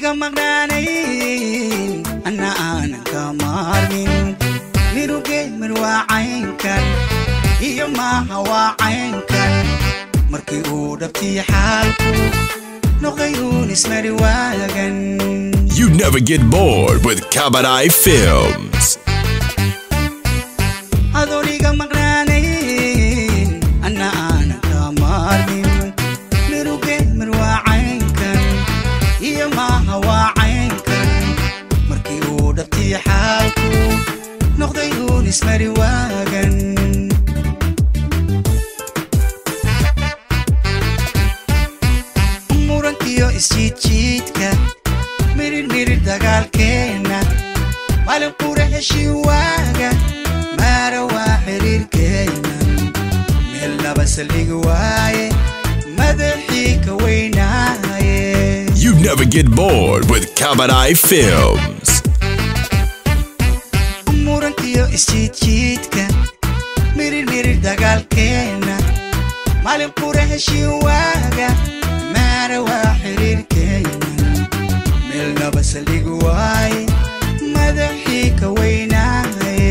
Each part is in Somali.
iga maqnaanayn anna aanan ka maarmin mirugey mir waa caynkan iyo maaha waa caynkan markii uu dhabtii xaalku noqday uun ismari waagan You never get bored with Kabadai Films. adoon iga maqnaanayn anna aanan ka maarmin mirugey mir waa caynkan iyo maaha waa caynkan markii uu dhabtii xaalku noqday uun ismari waagan murankiyo isjiidjiidka mirir mirir dagaalkeenna maalin qura heshii waaga maara waa xiriirkeennan meel laba saldhigi waaye madaxii ka weynaaye You never get bored with Kabadai Films. murankiyo isjiidjiidka mirir mirir dagaalkeenna maalin qura heshii waaga maara waa xiriirkeennan meel laba saldhigi waaye madaxii ka weynaaye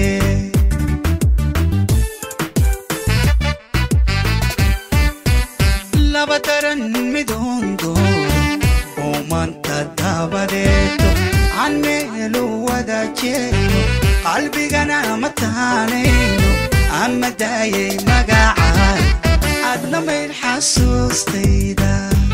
laba daran midoondo oo maanta dabadeeto aan meelu wada jeedo qalbigana ma taanayno ama daayay magacaa adna mayd xasuustayda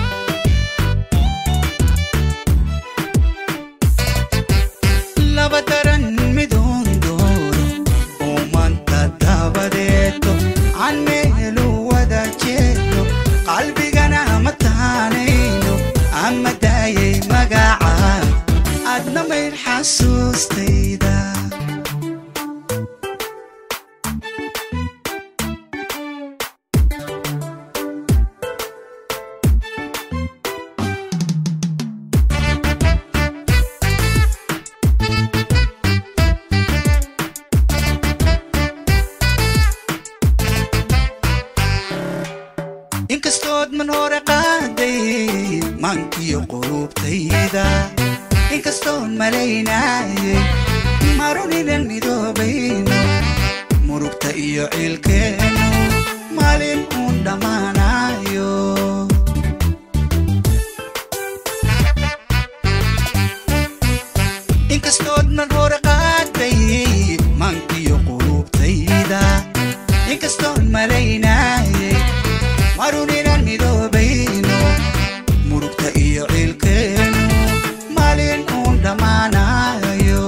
laba daran midoondooro oo maanta dabadeeto aan meelu wada jeedo qalbigana ma taanayno ama daayay magacaa adna mayd xasuustayda inkastood man hore qaaday maankiyo qulubtayda inkastoon malaynaayay marun inan midoobayno murugta iyo ciilkeennu maalin uun dhammaanayo inkastood man hore qaaday maankiyo qulubtayda inkastoon malaynaayay marun inaan midoobayno murugta iyo ciilkeennu maalin uun dhammaanayo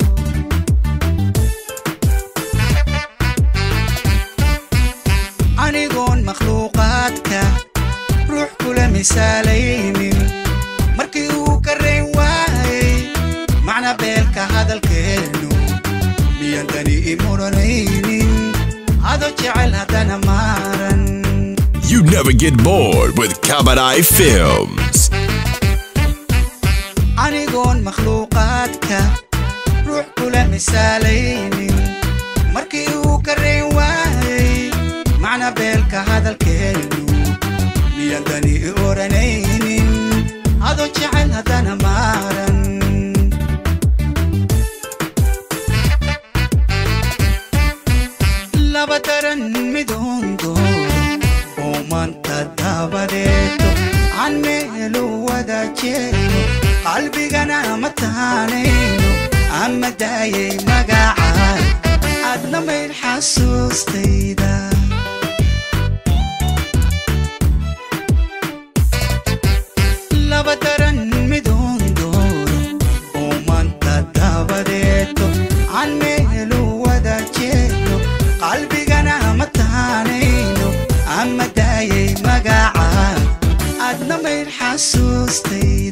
anigoon makhluuqaadka ruux kula misaalaynin markii uu ka rayn waayay macna beelka hadalkeennu miyan dani i muranaynin ado jecel haddana maaran You never get bored with Kabadai Films. anigoon makhluuqaadka ruux kula misaalaynin markii uu ka rayn waayay macna beelka hadalkeennu miyan dani i oranaynin adoo jecel haddana maaran laba daran midoondooro oo maanta dabadeeto aan meelu wada jeedo qalbigana ma taanayno ama daayay magacaa adna mayd xasuustayda laba daran midoondooro oo maanta dabadeeto aan meelu wada jeedo qalbigana ma taanayno ama daayay magacaa adna mayd xasuustay